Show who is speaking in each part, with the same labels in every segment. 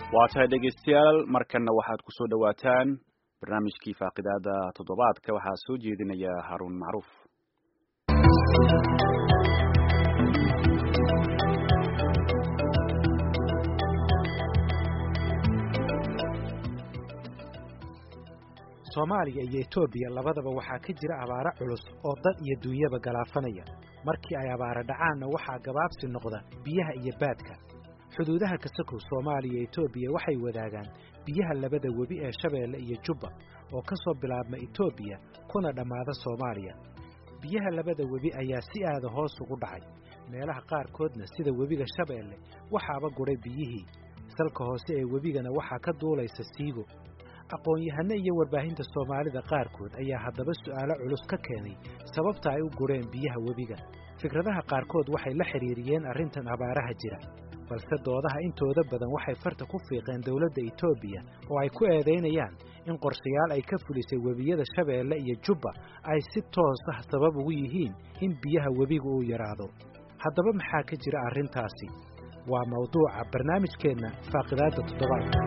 Speaker 1: waa tahay dhegaystayaal markanna waxaad ku soo dhowaataan barnaamijkii faaqidaada toddobaadka waxaa soo jeedinaya haruun macruuf
Speaker 2: soomaaliya iyo etoobiya labadaba waxaa ka jira abaaro culus oo dad iyo duunyaba galaafanaya markii ay abaara dhacaanna waxaa gabaabsi noqda biyaha iyo baadka xuduudaha kasakow soomaaliya iyo etoobiya waxay wadaagaan biyaha labada webi ee shabeelle iyo jubba oo ka soo bilaabma etoobiya kuna dhammaada soomaaliya biyaha labada webi ayaa si aada hoos ugu dhacay meelaha qaarkoodna sida webiga shabeelle waxaaba gudhay biyihii salka hoose ee webigana waxaa ka duulaysa siigo aqoon-yahano iyo warbaahinta soomaalida qaarkood ayaa haddaba su'aalo culus ka keenay sababta ay u gureen biyaha webiga fikradaha qaarkood waxay la xidhiiriyeen arrintan abaaraha jira balse doodaha intooda badan waxay farta ku fiiqeen dowladda etoobiya oo ay ku eedaynayaan in qorshayaal ay ka fulisay webiyada shabeelle iyo jubba ay si toos ah sabab ugu yihiin in biyaha webiga uu yidhaahdo haddaba maxaa ka jira arrintaasi waa mawduuca barnaamijkeenna faaqidaadda toddobaadka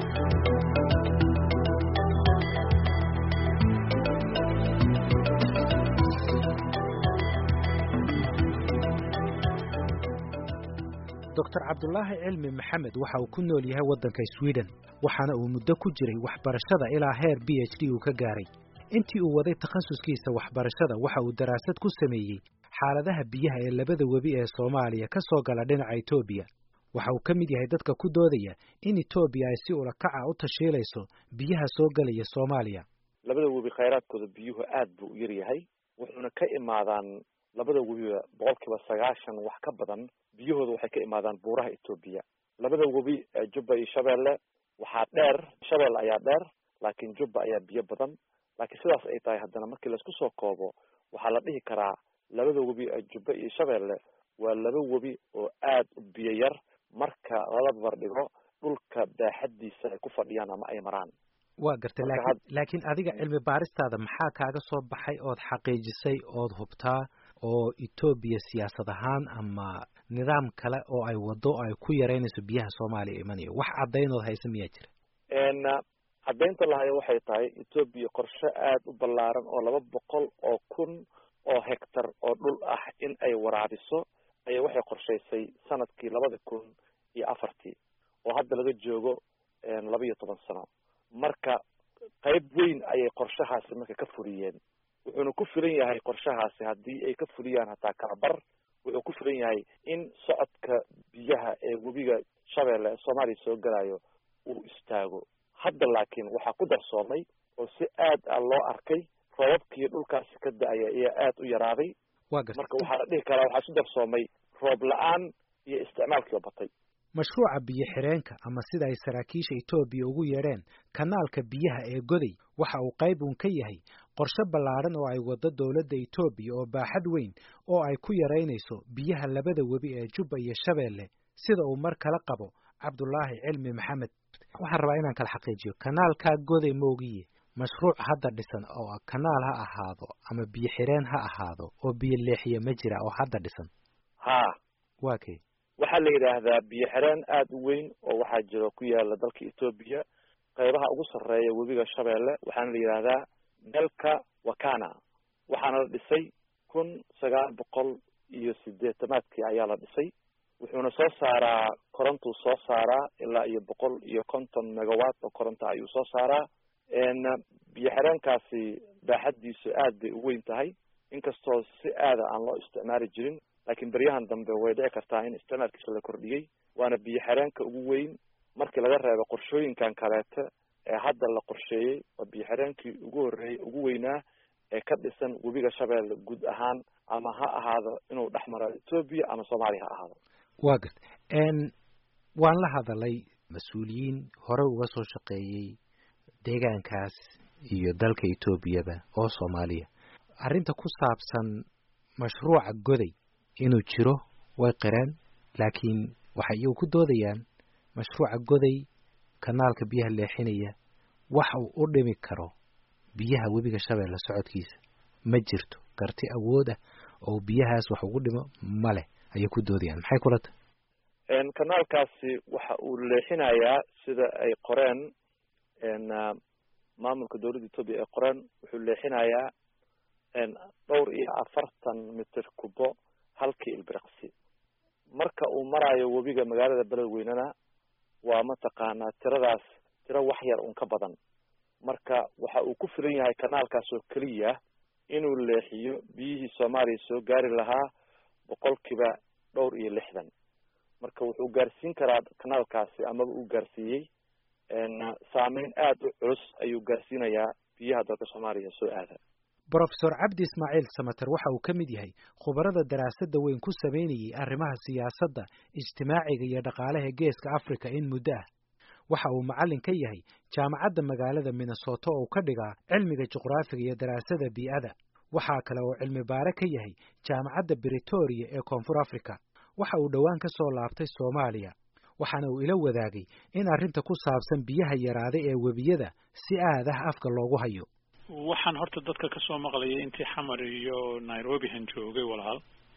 Speaker 2: doctor cabdulaahi cilmi maxamed waxa uu ku nool yahay waddanka sweden waxaana uu muddo ku jiray waxbarashada ilaa heer b h d uu ka gaaray intii uu waday takhasuskiisa waxbarashada waxa uu daraasad ku sameeyey xaaladaha biyaha ee labada webi ee soomaaliya ka soo gala dhinaca etoobiya waxa uu ka mid yahay dadka ku doodaya in etoobiya ay si ulakaca u tashiilayso biyaha soo gelaya soomaaliya
Speaker 3: labada webi khayraadkooda biyuhu aad buu u yaryahay wuxuuna ka imaadaan labada webiba boqol kiiba sagaashan wax ka badan biyahooda waxay ka imaadaan buuraha etoobiya labada webi jubba iyo shabeelle waxaa dheer shabeelle ayaa dheer laakiin jubba ayaa biyo badan laakiin sidaas ay tahay haddana markii laisku soo koobo waxaa la dhihi karaa labada webi jubba iyo shabeelle waa laba webi oo aad u biyo yar marka lala barbardhigo dhulka baaxaddiisa ay ku fadhiyaan ama ay maraan
Speaker 2: waa gartay laakiin laakiin adiga cilmi baaristaada maxaa kaaga soo baxay ood xaqiijisay ood hubtaa oo etoobiya siyaasad ahaan ama nidaam kale oo ay waddo ay ku yaraynayso biyaha soomaaliya imanayo wax caddaynood haysa miyaa jira
Speaker 3: caddaynta lahayo waxay tahay etoobiya qorshe aada u ballaaran oo laba boqol oo kun oo hectar oo dhul ah in ay waraabiso ayaa waxay qorshaysay sanadkii labada kun iyo afartii oo hadda laga joogo laba iyo toban sano marka qayb weyn ayay qorshahaasi marka ka fuliyeen wuxuuna ku filan yahay qorshahaasi haddii ay ka fuliyaan hataa kalabar wuxuu ku filan yahay in socodka biyaha ee webiga shabeelle ee soomaaliya soo gelayo uu istaago hadda laakiin waxaa ku darsoomay oo si aad ah loo arkay roobabkii dhulkaasi ka da-aya ayaa aad u yaraaday marka waxaa la dhihi karaa waxaa isu darsoomay roob la-aan iyo isticmaalkii oo batay
Speaker 2: mashruuca biyo xireenka ama sida ay saraakiisha etoobiya ugu yeedheen kanaalka biyaha ee goday waxa uu qayb uun ka yahay qorshe ballaadhan oo ay waddo dowladda etoobiya oo baaxad weyn oo ay ku yaraynayso biyaha labada webi ee jubba iyo shabeelle sida uu mar kala qabo cabdulaahi cilmi maxamed waxaan rabaa inaan kala xaqiijiyo kanaalkaa goday moogiye mashruuc hadda dhisan oo kanaal ha ahaado ama biyo xireen ha ahaado oo biyo leexiya ma jira oo hadda dhisan
Speaker 3: ha
Speaker 2: waa kay
Speaker 3: waxaa la yidhaahdaa biyo xireen aada u weyn oo waxaa jiro ku yaala dalka etoobiya qaybaha ugu sarreeya webiga shabeelle waxaana la yidhaahdaa delka wakana waxaana la dhisay kun sagaal boqol iyo sideetamaadkii ayaa la dhisay wuxuuna soo saaraa korontuu soo saaraa ilaa iyo boqol iyo konton megawatt oo koronto ayuu soo saaraa biyo xireenkaasi baaxaddiisu aad bay u weyn tahay inkastoo si aada aan loo isticmaali jirin laakiin beryahan dambe way dhici kartaa in isticmaalkiisa la kordhiyey waana biyo xireenka ugu weyn markii laga reebo qorshooyinkan kaleete ee hadda la qorsheeyey oo biyo xireenkii ugu horreeyey ugu weynaa ee ka dhisan webiga shabeelle guud ahaan ama ha ahaado inuu dhex maro etoobiya ama soomaaliya ha ahaado
Speaker 2: waa garta waan la hadalay mas-uuliyiin hore uga soo shaqeeyey deegaankaas iyo dalka etoobiyaba oo soomaaliya arrinta ku saabsan mashruuca goday inuu jiro way qireen laakiin waxay iyagu ku doodayaan mashruuca goday kanaalka biyaha leexinaya wax uu u dhimi karo biyaha webiga shabeelle socodkiisa ma jirto karti awood ah oo biyahaas wax ugu dhimo ma leh ayay ku doodayaan maxay kula tahay
Speaker 3: kanaalkaasi waxa uu leexinayaa sida ay qoreen maamulka dowladda etoobiya ay qoreen wuxuu leexinayaa dhowr iyo afartan mitir kubo halkii ilbiriqsi marka uu marayo webiga magaalada beledweynena waa mataqaanaa tiradaas tiro wax yar un ka badan marka waxa uu ku filan yahay kanaalkaas oo keliya inuu leexiyo biyihii soomaaliya soo gaari lahaa boqolkiiba dhowr iyo lixdan marka wuxuu gaarsiin karaa kanaalkaasi amaba uu gaarsiiyey saameyn aada u culus ayuu gaarsiinayaa biyaha dalka soomaaliya soo aada
Speaker 2: brofesor cabdi ismaaciil samater waxa uu ka mid yahay khubarada daraasadda weyn ku samaynayey arrimaha siyaasadda ijtimaaciga iyo dhaqaalaha geeska africa in muddo ah waxa uu macallin ka yahay jaamacadda magaalada minnesota oo ka dhigaa cilmiga juqraafiga iyo daraasada bii'ada waxaa kale oo cilmi baare ka yahay jaamacadda britoria ee koonfur africa waxa uu dhowaan ka soo laabtay soomaaliya waxaana uu ila wadaagay in arrinta ku saabsan biyaha yaraaday ee webiyada si aad ah afka loogu hayo
Speaker 4: waxaan horta dadka kasoo maqlayay intii xamar iyo nairobihan joogay walaal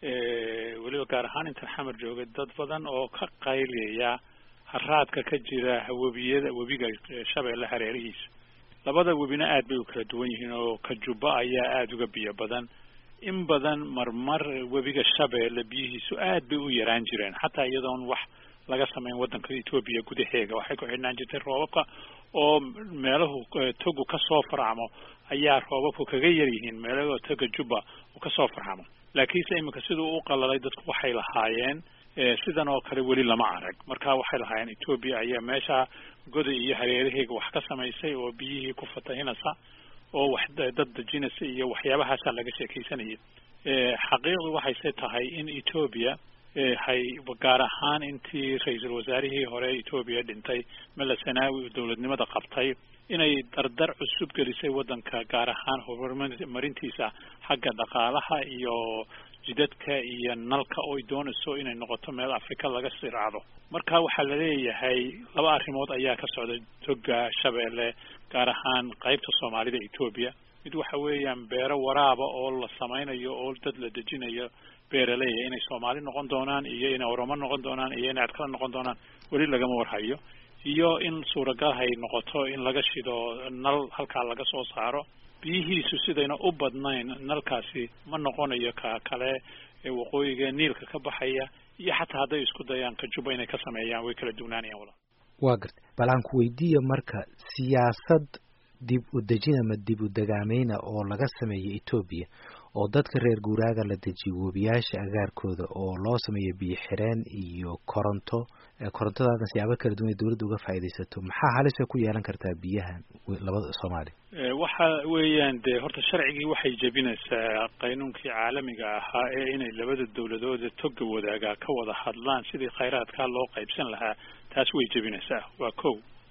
Speaker 4: weliba gaar ahaan intaan xamar joogay dad badan oo ka qayliyaya haraadka ka jira webiyada webiga shabeelle hareerihiisa labada webina aad bay u kala duwan yihiin oo kajuba ayaa aada uga biyo badan in badan marmar webiga shabeelle biyihiisu aad bay u yaraan jireen xataa iyadoon wax laga sameyn waddanka etoobiya gudaheega waxay ku xidhnaan jirtay roobabka oo meelahu togu kasoo farcamo ayaa roobabku kaga yar yihiin meelahoo toga juba uu kasoo farcamo laakiinse iminka siduu u qalalay dadku waxay lahaayeen sidan oo kale weli lama arag marka waxay lahaayeen etoobiya ayaa meesha goda iyo hareeraheega wax ka samaysay oo biyihii ku fatahinaysa oo wax dad dejinaysa iyo waxyaabahaasa laga sheekaysanayay xaqiiqdu waxayse tahay in etoobiya hay gaar ahaan intii ra-iisul wasaarihii hore etoobiya dhintay mela sanaawi dowladnimada qabtay inay dardar cusub gelisay waddanka gaar ahaan horumarintiisa xagga dhaqaalaha iyo jidadka iyo nalka oy doonayso inay noqoto meel afrika laga siraacdo marka waxaa laleeyahay laba arrimood ayaa ka socda toga shabeelle gaar ahaan qaybta soomaalida etoobiya mid waxa weeyaan beero waraaba oo la samaynayo oo dad la dejinayo beeraleya inay soomaali noqon doonaan iyo inay oromo noqon doonaan iyo inay adkala noqon doonaan weli lagama warhayo iyo in suuragal hay noqoto in laga shido nal halkaa laga soo saaro biyihiisu sidayna u badnayn nalkaasi ma noqonayo ka kale ee waqooyiga niilka ka baxaya iyo xataa hadday isku dayaan kajuba inay ka sameeyaan way kala duwnaanayaan walaal
Speaker 2: waa garta bal aan ku weydiiya marka siyaasad dib u dejin ama dib u degaameyna oo laga sameeyo etoobiya oo dadka reer guuraaga la dejiyo webiyaasha agaarkooda oo loo sameeyo biyo xireen iyo koronto korontadaasna siyaabo kala duwan ay dawladda uga faaidaysato maxaa halisa ku yeelan kartaa biyaha labada soomaaliya
Speaker 4: waxa weeyaan dee horta sharcigii waxay jebinaysaa qaynuunkii caalamiga ahaa ee inay labada dawladooda toga wadaagaa ka wada hadlaan sidii khayraadkaa loo qaybsan lahaa taas way jebinaysaa waa kow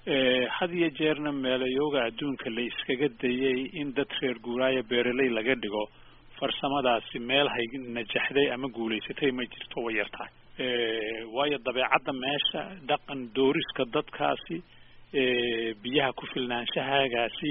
Speaker 4: had iyo jeerna meelayooga adduunka la iskaga dayay in dad reer guuraaya beeraley laga dhigo farsamadaasi meel hay najaxday ama guulaysatay ma jirto way yar tahay waayo dabeecadda meesha dhaqan dooriska dadkaasi biyaha ku filnaanshahaagaasi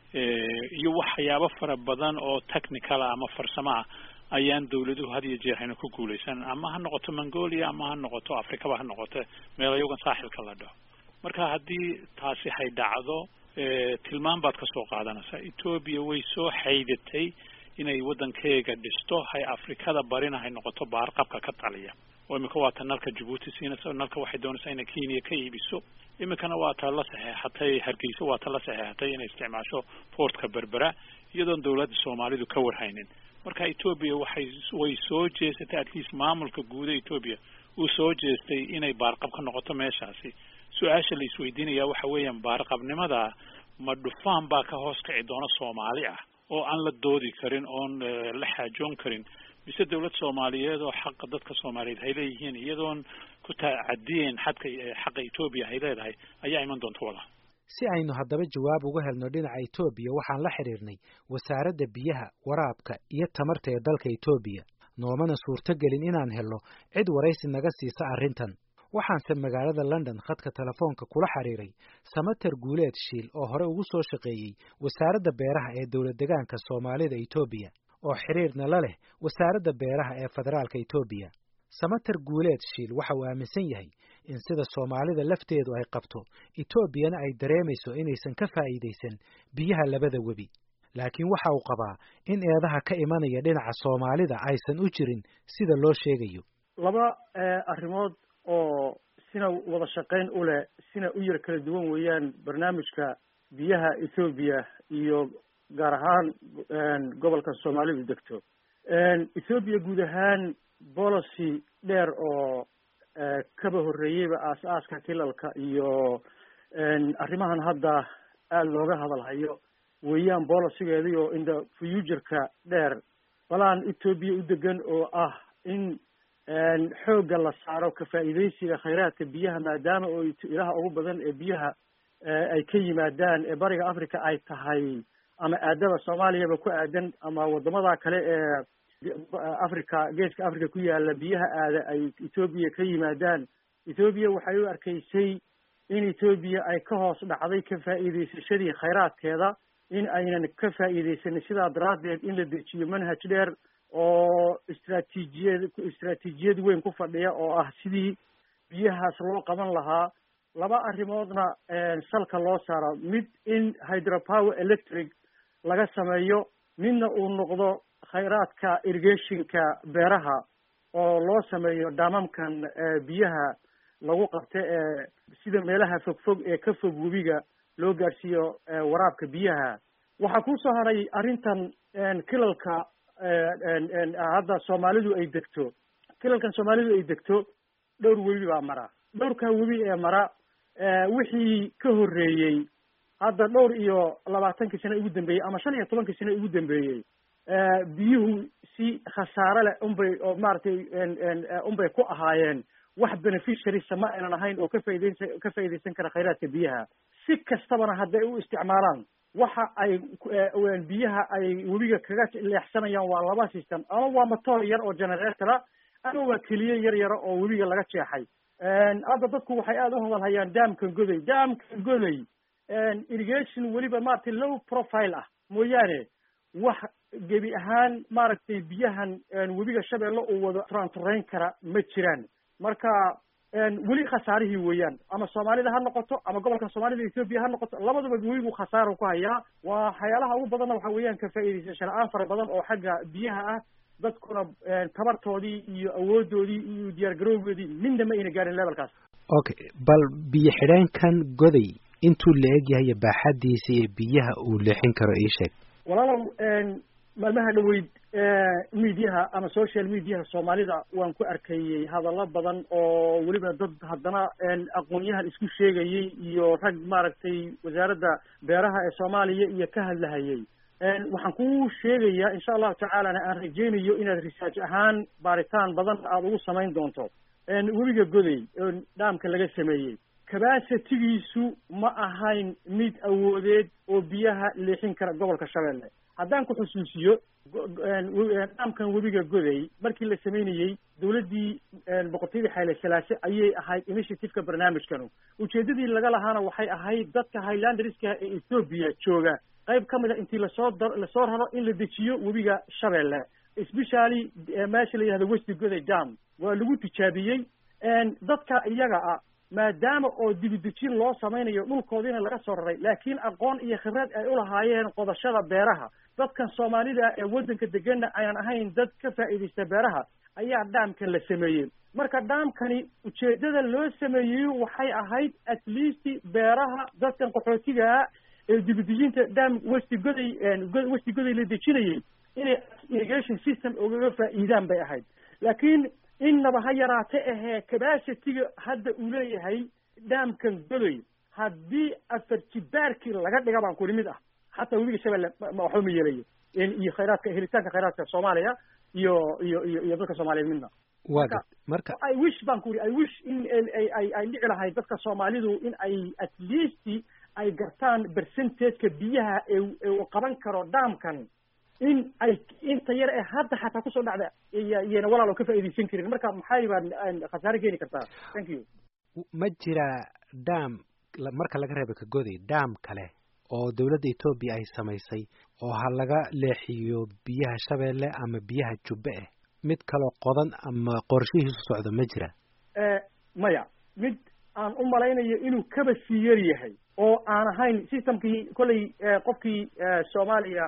Speaker 4: iyo waxyaabo fara badan oo technical ah ama farsamo ah ayaan dawladuhu had iyo jeer hayna ku guulaysan ama ha noqoto mongolia ama ha noqoto afrikaba ha noqoto meelayogan saaxilka la dhaho marka haddii taasi hay dhacdo tilmaan baad kasoo qaadanaysaa etoobiya way soo xaydatay inay waddankeega dhisto hay afrikada barina hay noqoto baarqabka ka taliya oo imika waa ta nalka jabuuti siinaysa nalka waxay doonaysaa inay kenya ka iibiso iminkana waa ta la saxeexatay hargeysa waa ta la saxeexatay inay isticmaasho portka berbera iyadoon dawladda soomaalidu ka warhaynin marka etoobiya waxay way soo jeesatay at least maamulka guuda etoobiya uu soo jeestay inay baarqab ka noqoto meeshaasi su-aasha la isweydiinaya waxa weeyaan baarqabnimada ma dhufaan baa ka hoos kici doona soomaali ah oo aan la doodi karin oon la xaajoon karin mise dawlad soomaaliyeed oo xaqa dadka soomaaliyeed hay leeyihiin iyadoon ku tacadiyeen xadka xaqa etoobiya hay leedahay ayaa iman doonta walaal
Speaker 2: si aynu haddaba jawaab uga helno dhinaca etoobiya waxaan la xidhiirnay wasaaradda biyaha waraabka iyo tamarta ee dalka etoobiya noomana suurtogelin inaan helno cid waraysi naga siisa arrintan waxaanse magaalada london khadka telefoonka kula xiriiray samater guuleed shiil oo hore ugu soo shaqeeyey wasaaradda beeraha ee dowlad degaanka soomaalida etoobiya oo xiriirna la leh wasaaradda beeraha ee federaalka etoobiya samater guuleed shiil waxa uu aaminsan yahay in sida soomaalida lafteedu ay qabto etoobiyana ay dareemayso inaysan ka faa'iidaysan biyaha labada webi laakiin waxa uu qabaa in eedaha ka imanaya dhinaca soomaalida aysan u jirin sida loo sheegayo
Speaker 5: laba arrimood oo sina wada shaqayn u leh sina u yar kala duwan weeyaan barnaamijka biyaha ethoobiya iyo gaar ahaan gobolka soomaalidu degto ethoobiya guud ahaan policy dheer oo kaba horreeyeyba aas-aaska kilalka iyo arrimahan hadda aada looga hadalhayo weeyaan bolicigeedii oo inda futureka dheer balaan ethoobiya u degan oo ah in xoogga la saaro ka faa'iidaysiga khayraadka biyaha maadaama oo ilaha ugu badan ee biyaha ay ka yimaadaan ee bariga africa ay tahay ama aadada soomaaliyaba ku aadan ama wadamada kale ee africa geeska africa ku yaala biyaha aada ay ethoobiya ka yimaadaan ethoobiya waxay u arkaysay in ethoobiya ay ka hoos dhacday ka faa'iidaysashadii khayraadkeeda in aynan ka faa'iidaysanin sidaa daraaddeed in la dejiyo manhaj dheer oo istraatiijiyad istraatiijiyad weyn ku fadhiya oo ah sidii biyahaas loo qaban lahaa laba arrimoodna salka loo saaro mid in hydropower electric laga sameeyo midna uu noqdo khayraadka irrigationka beeraha oo loo sameeyo dhaamamkan biyaha lagu qabta ee sida meelaha fogfog ee ka fog webiga loo gaadhsiiyo waraabka biyaha waxaa kusoo haray arrintan kilalka hadda soomaalidu ay degto kilalkan soomaalidu ay degto dhowr webi baa mara dhowrkaa webi ee mara wixii ka horreeyey hadda dhowr iyo labaatankii sano ugu dambeeyey ama shan iyo tobankii sano ugu dambeeyey biyuhu si khasaare leh unbay oo maaragtay unbay ku ahaayeen wax beneficiarysa ma aynan ahayn oo ka faaidaynsa ka faa'iidaysan kara khayraadka biyaha si kastabana hadday u isticmaalaan waxa ay biyaha ay webiga kaga leexsanayaan waa laba system ama waa motor yar oo generatora ama waa keliye yar yara oo webiga laga jeexay hadda dadku waxay aada u hadalhayaan daamkan goday daamkan goday irrigation weliba maaragtay low profile ah mooyaane wax gebi ahaan maaragtay biyahan webiga shabeelle uu wado trantrayn kara ma jiraan marka weli khasaarihii weeyaan ama soomaalida ha noqoto ama gobolka soomaalida ethoobiya ha noqoto labadaba webigu khasaaro ku hayaa waa waxyaalaha ugu badanna waxa weeyaan ka faa'iidaysa la-aan fara badan oo xagga biyaha ah dadkuna tabartoodii iyo awoodoodii iyo diyaargarowgoodii midna ma ayna gaarin levelkaas
Speaker 2: okay bal biyo xidheenkan goday intuu la eg yahay baaxadiisa iyo biyaha uu leexin karo ii sheeg
Speaker 5: walaalow maalmaha dhaweyd mediaha ama social mediaha soomaalida waan ku arkayey hadallo badan oo weliba dad haddana aqoon-yahan isku sheegayey iyo rag maaragtay wasaaradda beeraha ee soomaaliya iyo ka hadlahayey waxaan ku sheegayaa insha allahu tacaalana aan rajeynayo inaad research ahaan baaritaan badan aada ugu samayn doonto webiga goday oo dhaamka laga sameeyey cabacitigiisu ma ahayn mid awoodeed oo biyaha leexin kara gobolka shabeelle haddaan ku xusuusiyo dhaamkan webiga goday markii la sameynayey dawladdii boqortooyadii xayle salaase ayay ahayd initiativeka barnaamijkanu ujeedadii laga lahaana waxay ahayd dadka highlanderska ee ethoobiya jooga qayb ka mid a intii lasoo da lasoo raro in la dejiyo webiga shabeelle especially meesha la yihahdo westi goday dam waa lagu tijaabiyey dadka iyaga ah maadaama oo dibidejin loo samaynayo dhulkoodiina laga soo raray laakiin aqoon iyo khibrad ay ulahaayeen qodashada beeraha dadkan soomaalida ee waddanka deganna aynan ahayn dad ka faa'iidaysta beeraha ayaa dhaamkan la sameeyey marka dhaamkani ujeedada loo sameeyey waxay ahayd at least beeraha dadkan qaxootigaa ee dibidejinta dham westi goday westi goday la dejinayay inay irrigation system ugaga faa'iidaan bay ahayd laakiin innaba ha yaraate ahee cabacitiga hadda uu leeyahay dhaamkan godoy haddii afar jibaarkii laga dhiga baan kuli mid ah xataa webiga shabeelle waxba ma yeelayo iyo khayraadka helitaanka khayraadka soomaaliya iyo iyo iyo iyo dadka soomaaliyeed midna
Speaker 2: waa marka
Speaker 5: i wish baan ku uri i wish in ay ay dhici lahayd dadka soomaalidu in ay at least ay gartaan percentageka biyaha ee qaban karo dhaamkan in ay inta yar ee hadda xataa kusoo dhacda iyana walaal oo ka faa'iidaysan karin marka maxay baan khasaare keeni kartaa thank you
Speaker 2: ma jira dam marka laga reeba kagoday dam kale oo dawladda etoobiya ay samaysay oo ha laga leexiyo biyaha shabeelle ama biyaha jubbe eh mid kaloo qodan ama qorshihiisu socdo ma jira
Speaker 5: maya mid aan u malaynayo inuu kaba sii yar yahay oo aan ahayn systemkii kolley qofkii soomaaliya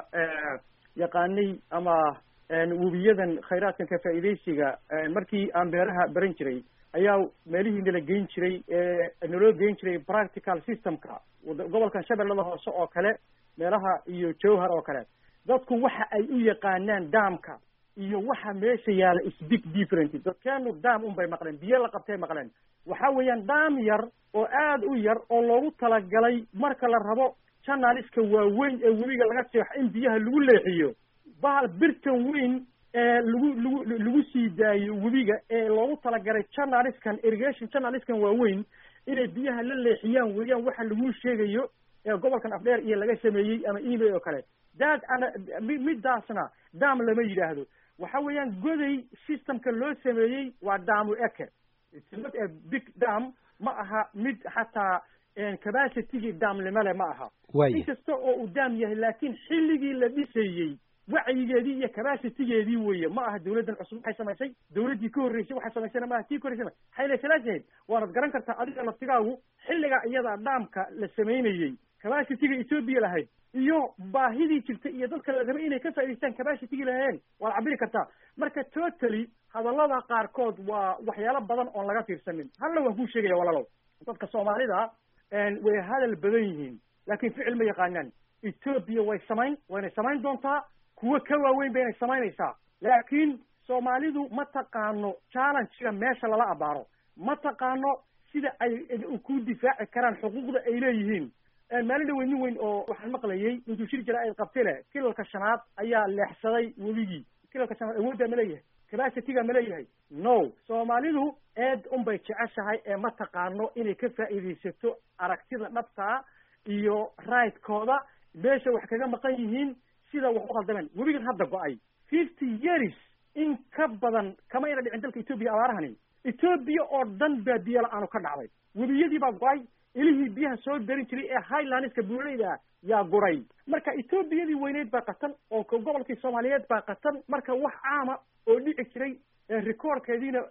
Speaker 5: yaqaanay ama webiyadan khayraadkan ka faa'iidaysiga markii aan beeraha baran jiray ayaa meelihii nala geyn jiray naloo geyn jiray practical systemka gobolkan shabeellada hoose oo kale meelaha iyo jowhar oo kale dadku waxa ay u yaqaanaan daamka iyo waxa meesha yaala is big different dadkeenu daam un bay maqleen biyo la qabtay maqleen waxa weeyaan daam yar oo aada u yar oo loogu talagalay marka la rabo janaliska waaweyn ee webiga laga seexo in biyaha lagu leexiyo bahal birtan weyn ee lagu lagu lagu sii daayo webiga ee loogu talagalay janaliskan irrigation janaliskan waaweyn inay biyaha la leexiyaan weeyaan waxa lagu sheegayo ee gobolkan afdheer iyo laga sameeyey ama email oo kale daad ana midaasna daam lama yidhaahdo waxa weeyaan goday systemka loo sameeyey waa daamu eke not a big dam ma aha mid xataa capacitygii daamnimole ma aha inkasta oo uu daam yahay laakiin xilligii la dhisayey wacyigeedii iyo capacitygeedii weeye ma aha dawladdan cusub waxay samaysay dawladdii ka horreysay waxay samaysayna maaha tii ka horreysay xayle salaasaheed waanad garan kartaa adiga laftigaagu xilligaa iyada dhaamka la samaynayey capacityga ethoobia lahayd iyo baahidii jirta iyo dadka la rabay inay ka faa'idaystaan capacitygii lahayeen waad cabiri kartaa marka totally hadallada qaarkood waa waxyaalo badan oon laga fiirsanin halla waan kuu sheegaya walaalow dadka soomaalida way hadal badan yihiin laakiin ficil ma yaqaanaan ethoobia way samayn waynay samayn doontaa kuwo ka waaweyn baynay samaynaysaa laakiin soomaalidu ma taqaano challengega meesha lala abaaro ma taqaano sida ay ku difaaci karaan xuquuqda ay leeyihiin maalin dhaweyn nin weyn oo waxaan maqlayay intuu shir jira ay qabtay leh kilalka shanaad ayaa leexsaday webigii kilalka shanaad awooddaa ma leeyahay capacityga ma leeyahay no soomaalidu eed unbay jeceshahay ee ma taqaano inay ka faa'iidaysato aragtida dhabtaa iyo rigtkooda meesha wax kaga maqan yihiin sida wax u khaldameen webigan hadda go-ay fifty years in ka badan kama ina dhicin dalka etoobiya abaarahani etoobiya oo dhan baa biyo la-aanu ka dhacday webiyadii baa go-ay ilihii biyaha soo darin jiray ee highlandska buuraleyda yaa guray marka etoobiyadii weyneyd baa qatan oo gobolkii soomaaliyeed baa qatan marka wax caama oo dhici jiray recordkeediina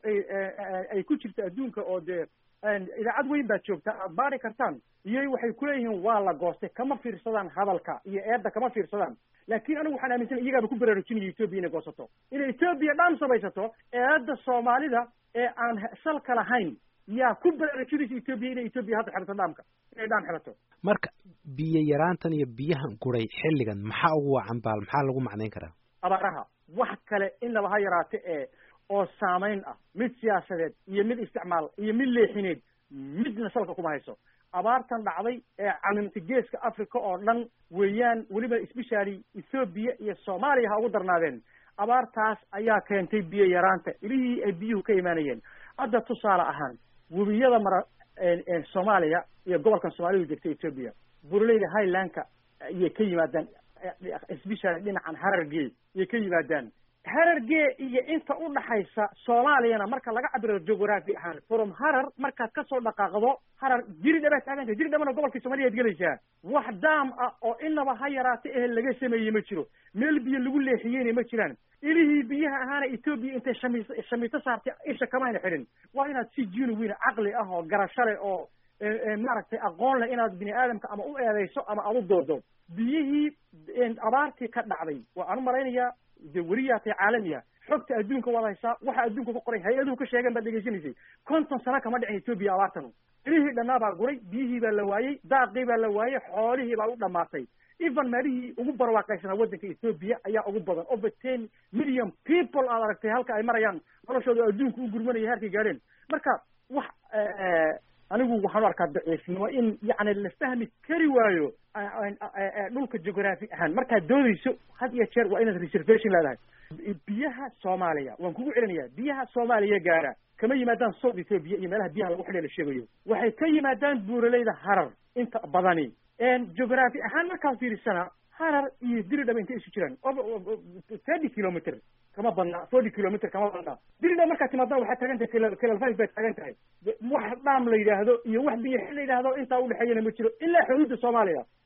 Speaker 5: ay ku jirta adduunka oo dee idaacad weyn baad joogta aad baari kartaan iyo waxay kuleeyihiin waa la goostay kama fiirsadaan hadalka iyo eedda kama fiirsadaan laakiin anigu waxaan aaminsanay iyagaaba ku baraarujinaya etoobiya inay goosato inay etoobiya dhaam samaysato eedda soomaalida ee aan salka lahayn yaa ku baraarujinaysa etoobiya inay etoobiya hadda xirato dhaamka inay dhaam xirato
Speaker 2: marka biyo yaraantan iyo biyahan guray xilligan maxaa ugu wacan baal maxaa lagu macnayn karaa
Speaker 5: abaaraha wax kale inaba ha yaraate ee oo saamayn ah mid siyaasadeed iyo mid isticmaal iyo mid leexineed midna salka kuma hayso abaartan dhacday ee calimta geeska africa oo dhan weeyaan weliba especially ethoobiya iyo soomaaliya ha ugu darnaadeen abaartaas ayaa keentay biyo yaraanta ilihii ay biyuhu ka imaanayeen hadda tusaale ahaan webiyada mara soomaaliya iyo gobolkan soomaalidu degta etoobiya buraleyda highlandka ayay ka yimaadaan especially dhinacan harargee ayay ka yimaadaan harargee iyo inta u dhaxaysa soomaaliyana marka laga cabiro geography ahaan from harar markaad kasoo dhaqaaqdo harar jiri dhabaad taaganta jiri dhabana gobolkii soomaliyaad gelaysaa wax daam ah oo inaba ha yaraata ehe laga sameeyey ma jiro meel biyo lagu leexiyeyna ma jiraan ilihii biyaha ahaana etoobiya intay shami shamiito saartay isha kamayna xidhin waa inaad si genuine caqli ah oo garasho leh oo maaragtay aqoon leh inaad bini aadamka ama u eedeyso ama aad u doodo biyihii abaartii ka dhacday waxaan u malaynayaa de weliyaatay caalamiya xogta adduunka waad haysaa waxa adduunka ku qoray hay-aduhu ka sheegeen baad dhegeysanaysay konton sano kama dhicin etoobiya abaartanu ilihii dhannaa baa guray biyihii baa la waayey daaqii baa la waayey xoolihii baa u dhamaatay even meelihii ugu barwaaqaysanaa waddanka etoobiya ayaa ugu badan over ten million people aad aragtay halka ay marayaan noloshooda adduunka u gurmanaya heerkay gaadheen marka wax anigu waxaan u arkaa daciifnimo in yacni la fahmi kari waayo dhulka geography ahaan markaad doodayso had iyo jeer waa inaad reservation leedahay biyaha soomaaliya waan kugu celinayaa biyaha soomaaliya gaara kama yimaadaan south ethoopia iyo meelaha biyaha lagu xidhay la sheegayo waxay ka yimaadaan buuraleyda harar inta badani geography ahaan markaad fiirisana harar iyo diridhaba intay isu jiraan thirty kilometer kama badna forty kilometer kama badna diridha markaad timaadana waxaad taagan tahay kelal five baad taagan tahay wax dhaam la yidhaahdo iyo wax biyo xil la yidhaahdo intaa udhexeeyana ma jiro ilaa xuduudda soomaaliya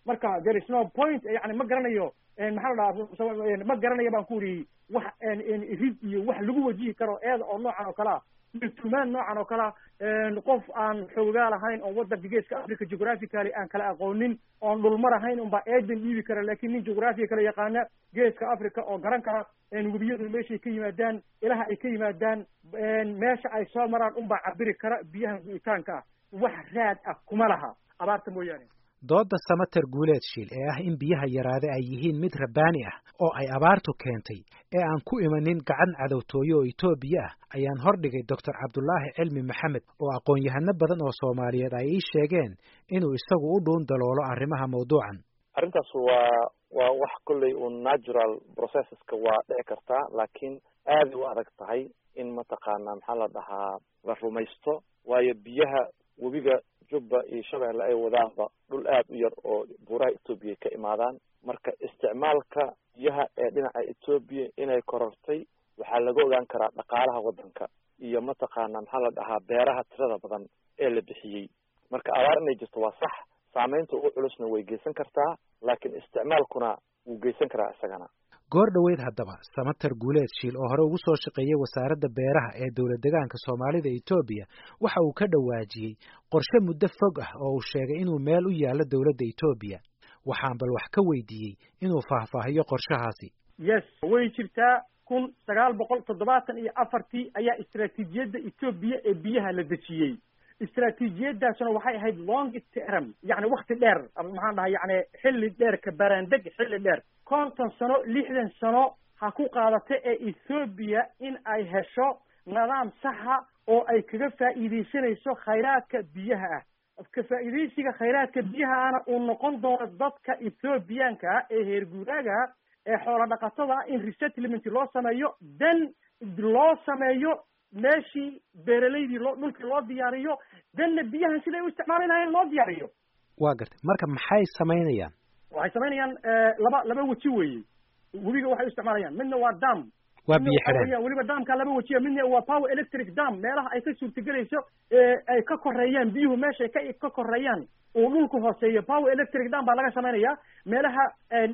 Speaker 5: marka there is no point yani ma garanayo maxaa la dhahaa ma garanayo baan ku iri wax rid iyo wax lagu wajihi karo eeda oo noocan oo kalea iyo tumaan noocan oo kalea qof aan xoogaa lahayn oo wadanka geeska africa geographically aan kala aqoonin oon dhulmar ahayn unbaa eedan dhiibi kara lakin nin geographiga kala yaqaana geeska africa oo garan kara webiyadu meeshay ka yimaadaan ilaha ay ka yimaadaan meesha ay soo maraan unbaa cabiri kara biyahan gu'itaanka ah wax raad ah kuma laha abaarta mooyaane
Speaker 2: doodda samater guuleed shiil ee ah in biyaha yaraade ay yihiin mid rabbaani ah oo ay abaartu keentay ee aan ku imanin gacan cadowtooyo oo etoobiya ah ayaan hordhigay doctor cabdulaahi cilmi maxamed oo aqoon-yahano badan oo soomaaliyeed ay ii sheegeen inuu isagu u dhuun daloolo arrimaha mawduucan
Speaker 3: arrintaas waa waa wax kolley un natural processeska waa dhici kartaa laakiin aaday u adag tahay in mataqaana maxaa la dhahaa la rumaysto waayo biyaha webiga jubba iyo shabeelle ay wadaanba dhul aad u yar oo buuraha etoobiya ka imaadaan marka isticmaalka biyaha ee dhinaca etoobiya inay korortay waxaa laga ogaan karaa dhaqaalaha waddanka iyo mataqaana maxaa la dhahaa beeraha tirada badan ee la bixiyey marka abaar inay jirto waa sax saameynta ugu culusna way geysan kartaa laakiin isticmaalkuna wuu geysan karaa isagana
Speaker 2: goor dhoweyd haddaba samater guuleed shiil oo hore ugu soo shaqeeyey wasaaradda beeraha ee dowlad degaanka soomaalida etoobiya waxa uu ka dhawaajiyey qorshe muddo fog ah oo uu sheegay inuu meel u yaallo dowladda etoobiya waxaan bal wax ka weydiiyey inuu faahfaahiyo qorshahaasi
Speaker 5: yes way jirtaa kun sagaal boqol toddobaatan iyo afartii ayaa istraatiijiyadda etoobiya ee biyaha la dejiyey istraatiijiyadaasuna waxay ahayd long term yani wakti dheer maxaan dhahay yani xilli dheer ka baraandeg xilli dheer konton sano lixdan sano ha ku qaadata ee ethoobiya in ay hesho nidaam saxa oo ay kaga faa'iidaysanayso khayraadka biyaha ah ka faa'iidaysiga khayraadka biyaha ahna uu noqon doono dadka ethoobiyaanka ah ee heer guuraaga ee xoola dhaqatada ah in resettlement loo sameeyo then loo sameeyo meeshii beeralaydii loo dhulkii loo diyaariyo danna biyahan siday u isticmaali lahayn loo diyaariyo
Speaker 2: waa gartay marka maxay samaynayaan
Speaker 5: waxay samaynayaan laba laba weji weeye webiga waxay u isticmaalayaan midna waa dam
Speaker 2: waa biyo xidheen
Speaker 5: weliba damka laba wejiya midna waa power electric dam meelaha ay ka suurtagelayso ay ka koreeyaan biyuhu meeshay ka ka koreeyaan uu dhulku hooseeyo power electric dam baa laga samaynaya meelaha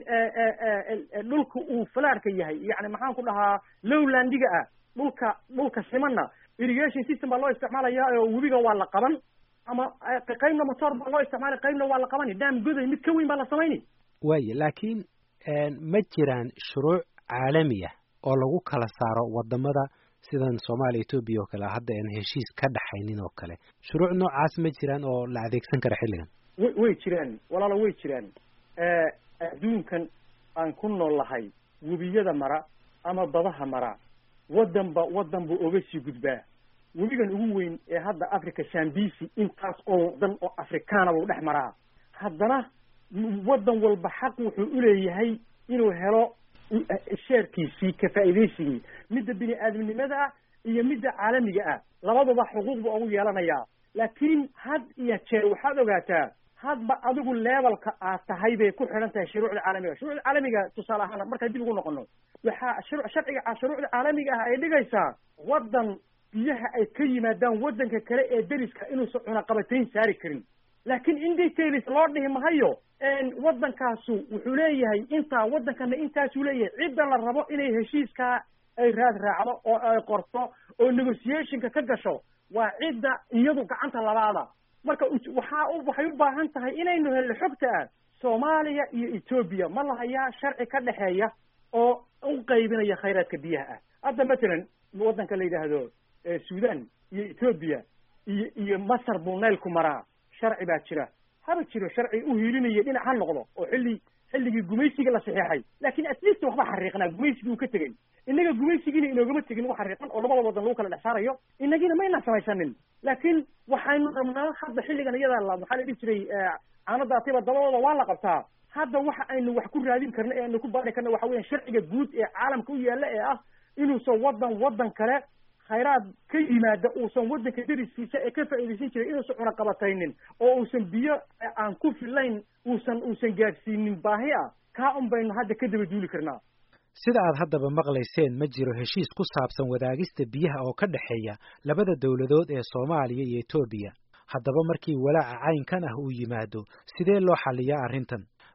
Speaker 5: dhulka uu falaarka yahay yani maxaan ku dhahaa lowlandiga ah dhulka dhulka simana irrigation system baa loo isticmaalaya oo webiga waa la qaban ama qaybna motor baa loo isticmaalay qaybna waa la qabani dam goday mid ka weyn baa la samayni
Speaker 2: waaye laakiin ma jiraan shuruuc caalami ah oo lagu kala saaro wadamada sidan soomaaliya etoobiya oo kale hadda aan heshiis ka dhaxaynin oo kale shuruuc noocaas ma jiraan oo la adeegsan kara xilligan
Speaker 5: way way jiraan walaalo way jiraan adduunkan aan ku nool lahay webiyada mara ama badaha mara waddanba waddan buu oga sii gudbaa webigan ugu weyn ee hadda africa shambisi intaas oo wadan oo afrikaana buu dhex maraa haddana waddan walba xaq wuxuu uleeyahay inuu helo sheerkiisii ka faa'iidaysigii midda bini aadamnimada ah iyo midda caalamiga ah labadaba xuquuq buu ugu yeelanayaa laakiin had iyo jeer waxaad ogaataa hadba adigu levelka aad tahay bay ku xidhan tahay shuruucda caalamiga shuruucda caalamiga tusaale ahaan markaan dib ugu noqono waxaa shuru sharciga shuruucda caalamiga ah ay dhigaysaa waddan biyaha ay ka yimaadaan waddanka kale ee deriska inuusan cunaqabatayn saari karin laakiin in details loo dhihi mahayo waddankaasu wuxuu leeyahay intaa waddankana intaasuu leeyahay cidda la rabo inay heshiiskaa ay raad raacdo oo ay qorto oo negotiationka ka gasho waa cidda iyadu gacanta labaada marka waxaa waxay u baahan tahay inaynu helno xogta ah soomaaliya iyo etoobiya ma lahayaa sharci ka dhexeeya oo u qaybinaya khayraadka biyaha ah hadda matalan waddanka la yidhaahdo sudan iyo etoobiya iyo iyo masar buu naylku maraa sharci baa jira haba jiro sharci u hiilinaya dhinac ha noqdo oo xilli xilligii gumaysiga la saxeexay laakiin at least waxba xariiqnaa gumaysigii uu ka tegey innaga gumaysigiina inoogama tegin wax xariiqan oo labada wadan lagu kala dhex saarayo inagiina mayna samaysanin laakiin waxaynu rabnaa hadda xilligan iyada la maxaa la dhihi jiray caanadaatiba dabadooda waa la qabtaa hadda waxa aynu wax ku raadin karno ee aynu ku baari karno waxa weyan sharciga guud ee caalamka u yaalla ee ah inuusan waddan waddan kale khayraad ka yimaada uusan waddanka deriskiisa ee ka faa'iidaysan jiray inuusan cunaqabataynin oo uusan biyo aan ku filayn uusan uusan gaadhsiinin baahi ah kaa un baynu hadda ka daba duuli karnaa
Speaker 2: sida aad haddaba maqlayseen ma jiro heshiis ku saabsan wadaagista biyaha oo ka dhexeeya labada dowladood ee soomaaliya iyo etoobiya haddaba markii walaaca caynkan ah uu yimaado sidee loo xalliyaa arrintan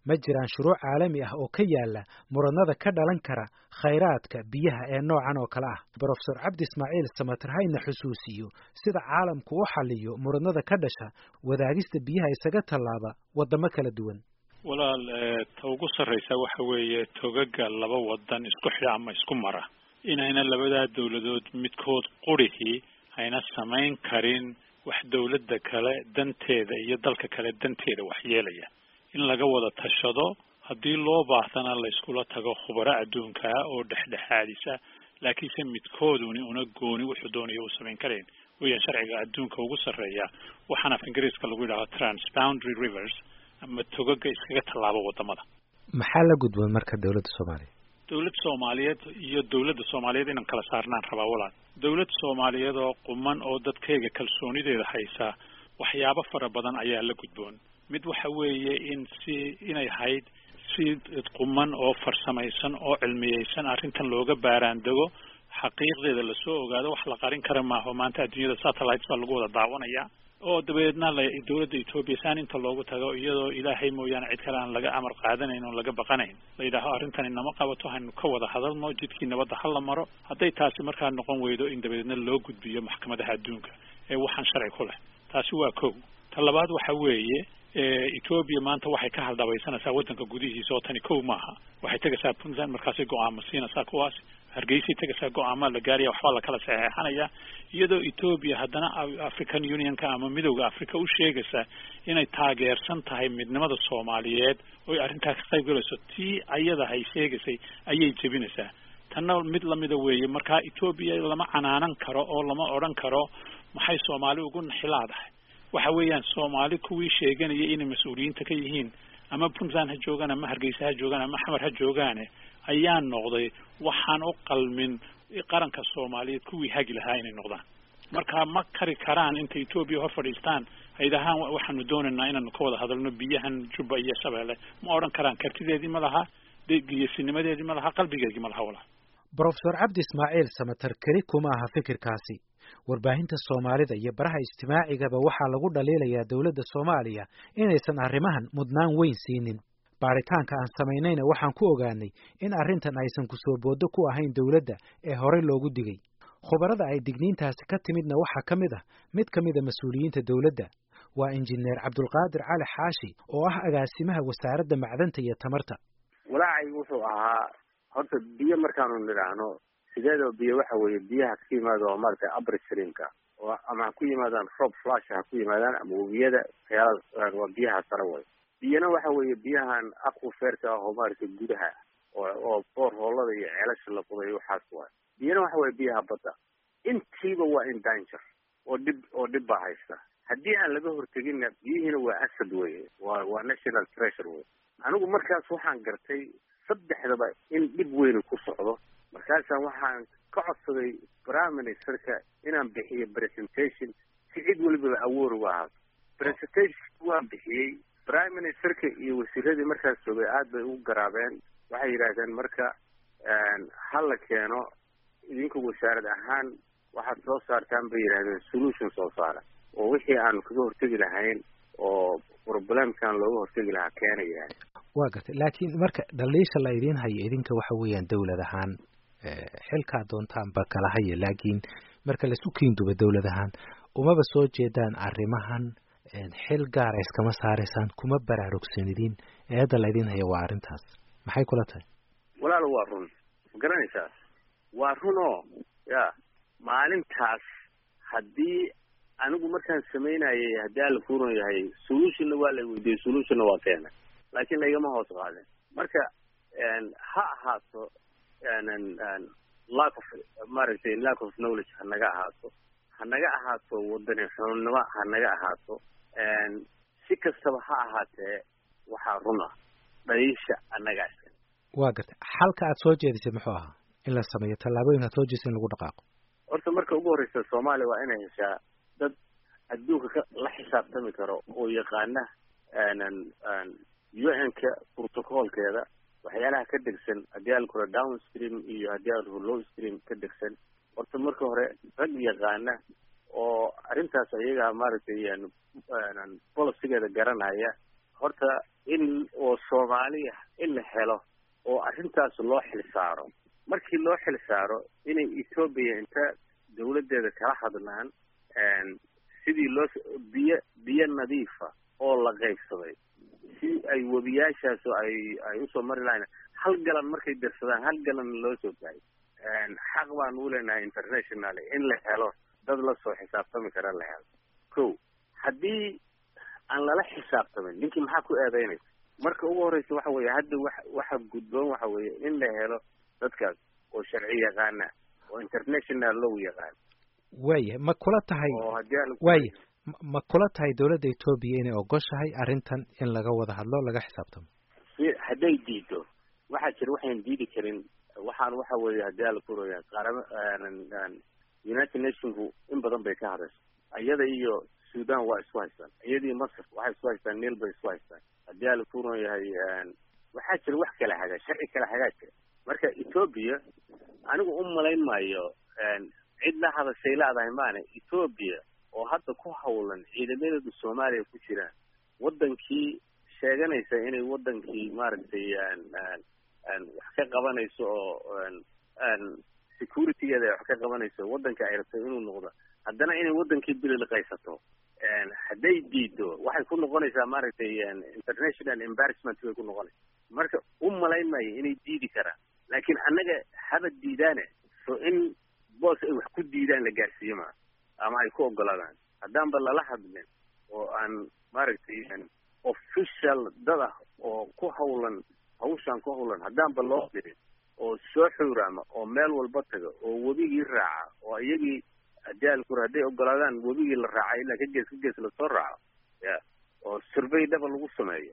Speaker 2: ma jiraan shuruuc caalami ah oo ka yaala muranada ka dhalan kara khayraadka biyaha ee noocan oo kale ah brofesor cabdi ismaaciil samater hayna xusuusiyo sida caalamku u xaliyo muranada ka dhasha wadaagista biyaha isaga tallaaba waddamo kala duwan
Speaker 4: walaal ta ugu sarraysa waxa weeye togaga laba wadan isku xidha ama isku mara inayna labadaa dawladood midkood qurihii ayna samayn karin wax dawladda kale danteeda iyo dalka kale danteeda wax yeelaya in laga wada tashado haddii loo baahdana la iskula tago khubaro adduunkaa oo dhexdhexaadisa laakiinse midkooduni una gooni wuxuu doonaya uu samayn karayn weeyaan sharciga adduunka ugu sarreeya waxaana af ingiriiska lagu yidhaha transboundary rivers ama togaga iskaga tallaabo wadamada
Speaker 2: maxaa la gudboon marka dawladda soomaaliya
Speaker 4: dawlad soomaaliyeed iyo dawladda soomaaliyeed inaan kala saarnaan rabaa walaal dawlad soomaaliyeed oo quman oo dadkayga kalsoonideeda haysa waxyaabo fara badan ayaa la gudboon mid waxa weeye in si inay hayd si quman oo farsamaysan oo cilmiyeysan arrintan looga baaraandego xaqiiqdeeda lasoo ogaado wax la qarin kara maaho maanta adduunyada satellites baa lagu wada daawanaya oo dabeedna la dawladda etoobiya saan inta loogu tago iyadoo ilaahay mooyaane cid kale aan laga amar qaadanayn oon laga baqanayn la yidhaaho arrintani nama qabato haynu ka wada hadalno jidkii nabadda ha la maro hadday taasi markaa noqon weydo in dabeedna loo gudbiyo maxkamadaha adduunka ee waxaan sharci ku leh taasi waa kow ta labaad waxa weeye etoobiya maanta waxay ka haldhabaysanaysaa waddanka gudihiisa oo tani kow maaha waxay tegaysaa puntland markaasay go-aamo siinaysaa kuwaas hargeysay tegaysaa go-aamaa la gaaraya waxbaa lakala saxeexanaya iyadoo etoobiya haddana african unionka ama midowda africa u sheegaysa inay taageersan tahay midnimada soomaaliyeed oy arrintaa ka qayb galayso tii ayada hay sheegaysay ayay jebinaysaa tanna mid lamida weeye markaa etoobiya lama canaanan karo oo lama odhan karo maxay soomaali ugu naxilaadahay waxa weeyaan soomaali kuwii sheeganaya inay mas-uuliyiinta ka yihiin ama puntland ha joogaan ama hargeysa ha joogaan ama xamar ha joogaane ayaa noqday waxaan u qalmin qaranka soomaaliyeed kuwii hagi lahaa inay noqdaan marka ma kari karaan intay etoobiya hor fadhiistaan haydahaan waxaanu doonaynaa inaanu ka wada hadalno biyahan jubba iyo shabeelle ma odhan karaan kartideedii ma laha geesinimadeedii ma laha qalbigeedii ma laha walaa
Speaker 2: brofesor cabdi ismaaciil samater keli kuma aha fikirkaasi warbaahinta soomaalida iyo baraha ijtimaacigaba waxaa lagu dhaliilayaa dowladda soomaaliya inaysan arrimahan mudnaan weyn siinin baaritaanka aan samaynayna waxaan ku ogaanay in arrintan aysan kusoo booddo ku ahayn dowladda ee horey loogu digay khubarada ay digniintaasi ka timidna waxaa ka mid ah mid ka mid a mas-uuliyiinta dowladda waa injineer cabdulqaadir cali xaashi oo ah agaasimaha wasaaradda macdanta iyo tamarta
Speaker 6: walaacay wuxuu ahaa horta biyo markaanu nidhaahno sideedoo biyo waxa weeye biyaha ka yimaada oo maaragtay upstreamka oo ama ha ku yimaadaan rob flash ha ku yimaadaan ama webiyada waxyaala waa biyaha sare way biyana waxa weeye biyahan aquferka ah oo maaragtay gudaha oo oo boorhoolada iyo ceelasha la qoday waxaas waay biyana waxa weeye biyaha badda intiiba waa in danger oo dhib oo dhib baa haysta haddii aan laga horteginna biyihiina waa asad weye waa waa national treasure wey anigu markaas waxaan gartay saddexdaba in dhib weynu ku socdo markaasaan waxaan ka codsaday prime ministerka inaan bixiyo presentation si cid walibaba awoor uga ahaato presentation waan bixiyey prime ministerka iyo wasiiradii markaas joogay aad bay ugu garaabeen waxay yidhaahdeen marka ha la keeno idinka wasaarad ahaan waxaad soo saartaan bay yidhahdeen solution soo saara oo wixii aanu kaga hortegi lahayn oo problemkan looga hortegi lahaa keenaya
Speaker 2: waa gartay laakiin marka dhaliisha la idiin hayo idinka waxa weeyaan dawlad ahaan xilkaa doontaanba kala haya laakiin marka laisu kiinduba dawlad ahaan umaba soo jeedaan arrimahan xil gaara iskama saaraysaan kuma baraarugsanidin eedda la idiin haya waa arrintaas maxay kula tahay
Speaker 6: walaalo waa run ma garanaysaa waa run oo ya maalintaas haddii anigu markaan samaynayay haddii alla kuuran yahay solutionna waa la weydiiyey solutionna waa keena laakiin laygama hoos qaadin marka ha ahaato lack of maaragtay lack of knowledge ha naga ahaato ha naga ahaato wadani xunnimo ha naga ahaato si kastaba ha ahaatee waxaa run ah dhaliisha annagaa iska
Speaker 2: waa gartay xalka aad soo jeedisay muxuu ahaa in la sameeyo tallaabooyin aad soo jeedisay in lagu dhaqaaqo
Speaker 6: horta marka ugu horreysa soomaaliya waa inay heshaa dad adduunka ka la xisaabtami karo oo yaqaana u n-ka protocolkeeda waxyaalaha ka degsan haddii alkura down stream iyo haddii alkura low stream ka degsan horta marka hore rag yaqaana oo arrintaas ayaga maaragtay policygeeda garanaya horta in oo soomaaliya in la helo oo arrintaas loo xilsaaro markii loo xilsaaro inay etoobiya inta dawladdeeda kala hadlaan sidii loo biyo biyo nadiifa oo la qaybsaday si ay webiyaashaas ay ay usoo mari lahayn hal galan markay dirsadaan hal galan loo soo gaayo xaq baan u leenahay international in la helo dad la soo xisaabtami kara la helo ko haddii aan lala xisaabtamin ninkii maxaa ku eedeynaysa marka ugu horeysa waxa weeye hadda wa waxa gudboon waxa weeye in la helo dadkaas oo sharci yaqaana oo international law yaqaan
Speaker 2: waaya ma kula tahay
Speaker 6: oo haddii aan
Speaker 2: waaya ma kula tahay dawladda etoobiya inay ogoshahay arrintan in laga wada hadlo laga xisaabtamo
Speaker 6: si hadday diido waxaa jira waxaan diidi karin waxaan waxa weeye haddii ala kuraya qaarama united nationku in badan bay ka hadasha iyada iyo sudan waa isku haystaan iyadii masr waxay isku haystaan nil bay isku haystaan haddii ala kuran yahay waxaa jira wax kala hagaa sharci kala hagaa jira marka etoobiya anigu u malayn maayo cid la hadashay laadahay maane etoobiya oo hadda ku hawlan ciidamadeedu soomaaliya ku jiraan wadankii sheeganaysa inay wadankii maaragtay wax ka qabanayso oo securitygeeda ay wax ka qabanayso wadanka ay rabto inuu noqdo haddana inay wadankii bililiqaysato hadday diido waxay ku noqonaysaa maaragtay international embarrassment bay ku noqonaysa marka u malayn maayo inay diidi karaan laakiin annaga haba diidaane so in boos ay wax ku diidaan la gaarsiiyo maa ama ay ku ogolaadaan haddaanba lala hadlin oo aan maaragtay official dad ah oo ku hawlan hawshaan ku hawlan haddaanba loo dirin oo soo xuuraama oo meel walba taga oo webigii raaca oo iyagii haddii alkur hadday ogolaadaan webigii la raaca ilaa ka gees ka gees lasoo raaco ya oo survey dhaba lagu sameeyo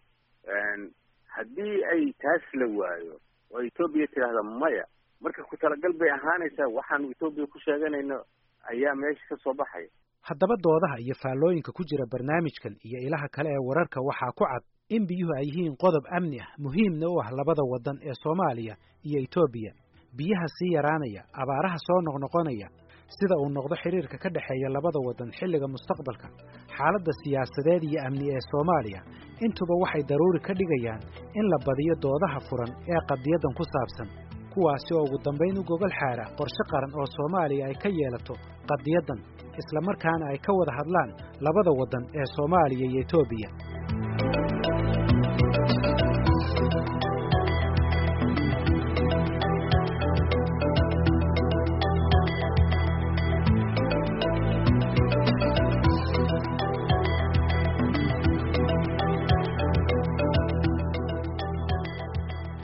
Speaker 6: haddii ay taas la waayo oo etoobiya tidhaahda maya marka ku talagal bay ahaanaysaa waxaanu etoobiya ku sheeganayno ayaa meesha ka soo baxaya
Speaker 2: haddaba doodaha iyo faallooyinka ku jira barnaamijkan iyo ilaha kale ee wararka waxaa ku cad in biyuhu ay yihiin qodob amni ah muhiimna u ah labada waddan ee soomaaliya iyo etoobiya biyaha sii yaraanaya abaaraha soo noqnoqonaya sida uu noqdo xidhiirka ka dhexeeya labada waddan xilliga mustaqbalka xaaladda siyaasadeed iyo amni ee soomaaliya intuba waxay daruuri ka dhigayaan in la badiyo doodaha furan ee qadiyaddan ku saabsan kuwaasi oo ugu dambayn u gogol xaara qorshe qaran oo soomaaliya ay ka yeelato qadiyaddan isla markaana ay ka wada hadlaan labada waddan ee soomaaliya iyo etoobiya